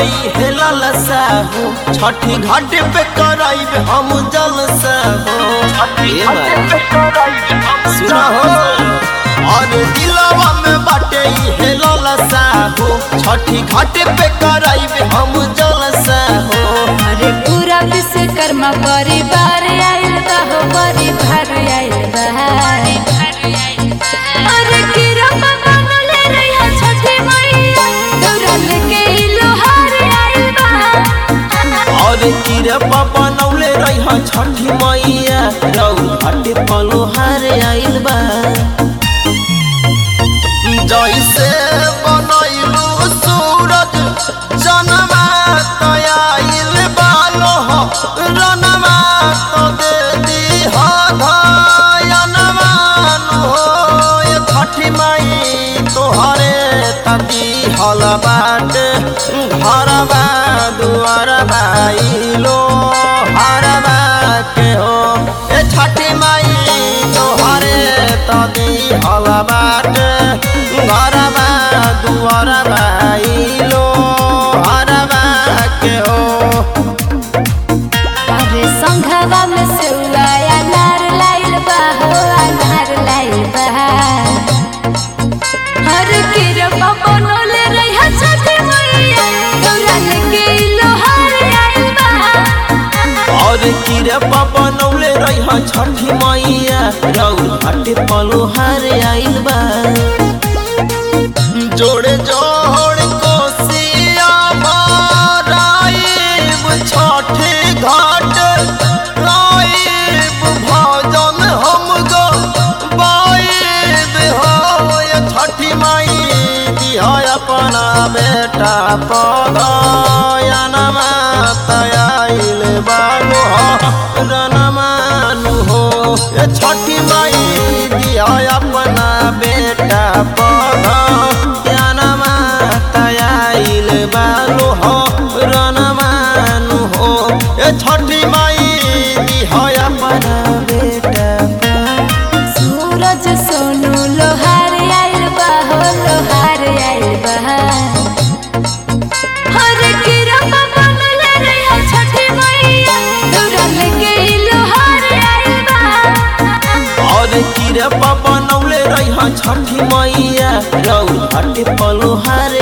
हेलल साहू छठी घाट पे कराइब हम जलसा हो ए माई सुना हो और दिलवा में बाटे हेलल साहू छठी घाट पे कराइब हम जलसा हो अरे पूरा विश्वकर्मा परिवार आइल बा हो परिवार आइल बा अरे किरम बनले रहिया छठी मैया दौड़ल के ई लोहार आइल बा और किरपा बनौले रही छठी मैया रौ घाट पलोहार आइल बा जैसे बनैलू सूरज जनमा तयाइल बालो रनमा तो दे दी धयनमान हो ये छठी माई तोहरे तती हल बाट घरबा दुआरबा इलो हरबा के हो ए छठी माई तोहरे तती हल बाट घरबा दुआरबा इलो हरबा के हो अरे संघवा में सेउआ अनार लाइल बा हो अनार लाइल बा अरे किरम बनले रहिया छठी मैया दौड़ल के ई लोहार आइल बा और किरपा बनौले रही छठी मैया रौ घाट पलोहार आइल बा जोड़े जोड़ कोसिया भराइब छठे घाट राइब भजन हम गो बाइब हो ये छठी माई दिया अपना बेटा पगयनमा तयाइल बालो रनमानु हो ये छठी माई दिया अपना बेटा पगयनमा तयाइल बालो रनमानु हो ये छठी माई दिया अपना बेटा सूरज सोनू लोहार आइल बा हो लोहार आइल बा हर किरम बनले रहिया छठी मैया दौड़ल के ई लोहार आइल बा और किरपा बनौले रही छठी मैया रौ घाट पलोहार